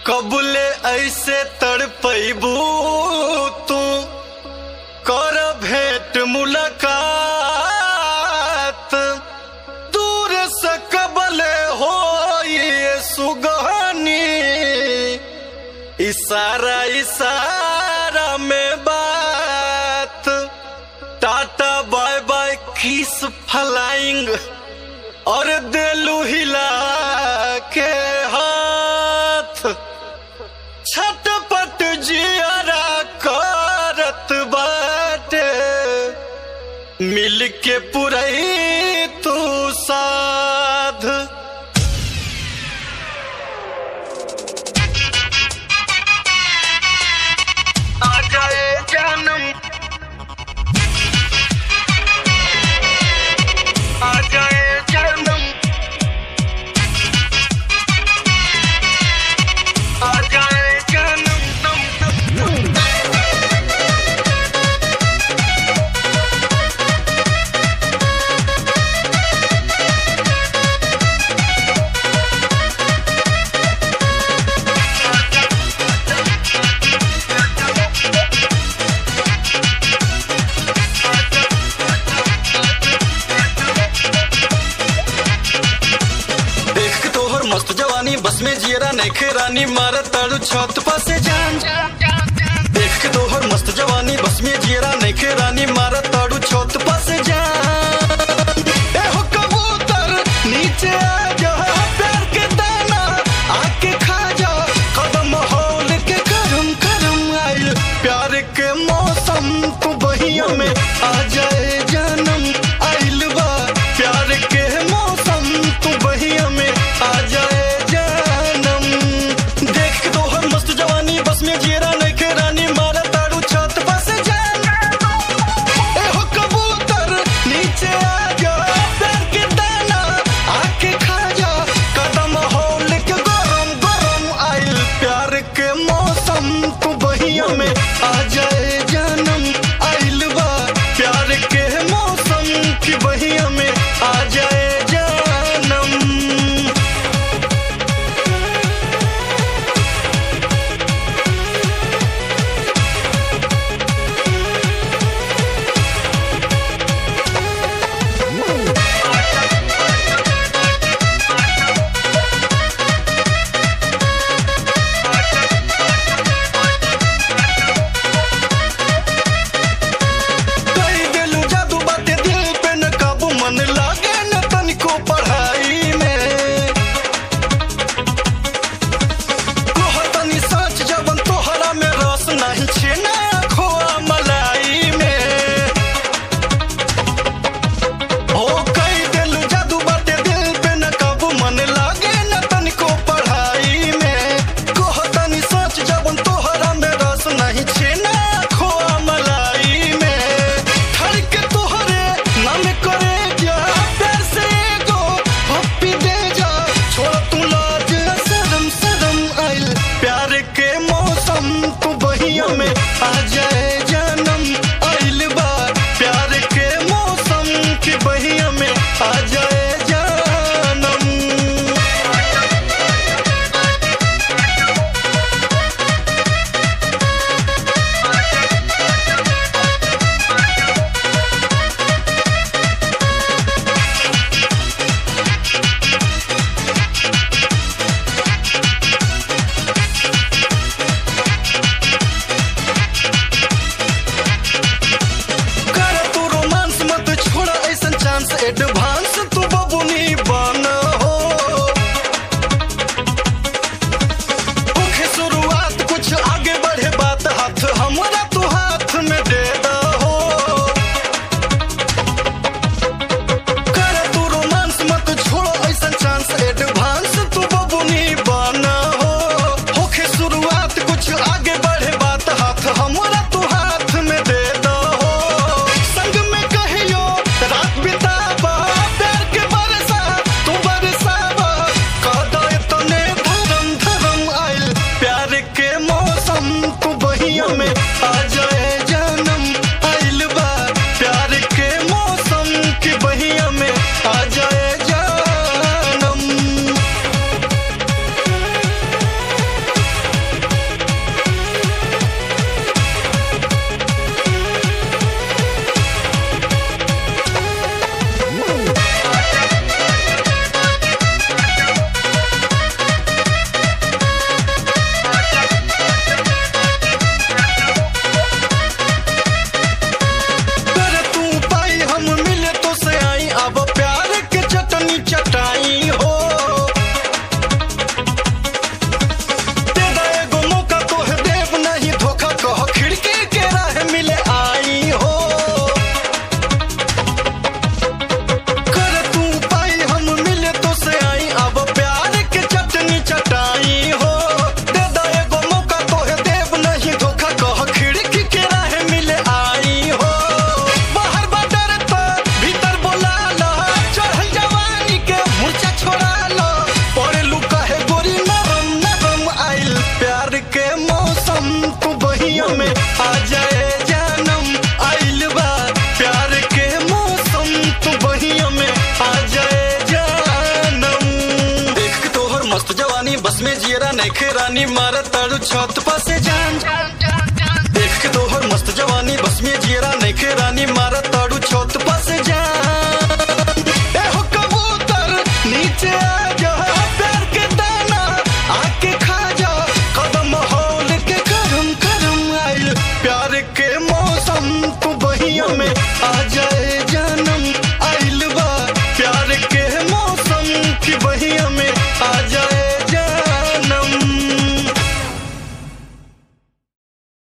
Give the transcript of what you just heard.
कबले ऐसे तड़पैबू तू कर भेंट मुलाकात दूर से कबले हो ये सुगहनी इशारा इशारा में बात tata bye bye kiss flying और दिलू हिला के हाथ छटपट जियारा करत बाटे मिल के पुरई तू साध आ जाए जानम आ जाए जानम आ जाए जानम नम नम नम देख के तोहर मस्त जवानी बस में जियरा नैखे रानी मार ताड़ू छत पासे जान देख के तोहर मस्त जवानी बस में जियरा नैखे रानी मार ताड़ू छत पासे जान ए हो कबूतर नीचे आ जा प्यार के दाना आके खा जा कदम होल के करम करम आइल प्यार के मौसम तू बहिया में आ जाए जानम आइल बा प्यार के मौसम तू बहिया में आ जाए जानम देख के तोहर मस्त जवानी बस में जीरा नहीं के रानी मारा ताड़ू छत बस जान ए हो कबूतर नीचे आ जा प्यार के दाना आके खा जा कदम होल के गरम गरम आइल प्यार के मौसम तू बहिया में आ जाए जानम आइल बा प्यार के मौसम की बहिया में आ जाए जानम कई दिलू जादू बाटे दिल पे न काबू मन लागे न तनिको पढ़ाई में कोह तनी सच जबन तोहरा में रस नहीं छे ना खोआ मलाई में हो कई दिलू जादू बाटे दिल पे न काबू मन लागे न तनिको पढ़ाई में कोह तनी सच जबन तोहरा में रस नहीं छे ना खोआ मलाई में ठर के तोहरे नाम करे जा प्यार से एगो पप्पी दे जा छोड़ तू लाज सदम सदम आइल प्यार के मौसम तू बहिया में आ जाए जानम आइल बा प्यार के मौसम की बहिया में आ जाए जानम कर तू रोमांस मत छोड़ा ऐसन चांस एडवांस तू बबुनी बन हो ओखे शुरुआत कुछ आगे बढ़े बात हाथ हमारा तू हाथ में दे दहो कर तू रोमांस मत छोड़ो ऐसन चांस एडवांस तू बबुनी बन हो होखे शुरुआत कुछ आगे बढ़े बात हाथ हमारा तू हाथ में दे दहो संग में कहियो रात बिताबा जियरा नैखे रानी मार ताड़ू छत पासे जान देख के तोहर मस्त जवानी बस में जियरा नैखे रानी मार ताड़ू छत पासे जान ए हो कबूतर नीचे आ जा प्यार के दाना आके खा जा कदम होल के करम करम आइल प्यार के मौसम तू बहिया में आ जाए जानम आइल बा प्यार के मौसम की बहिया में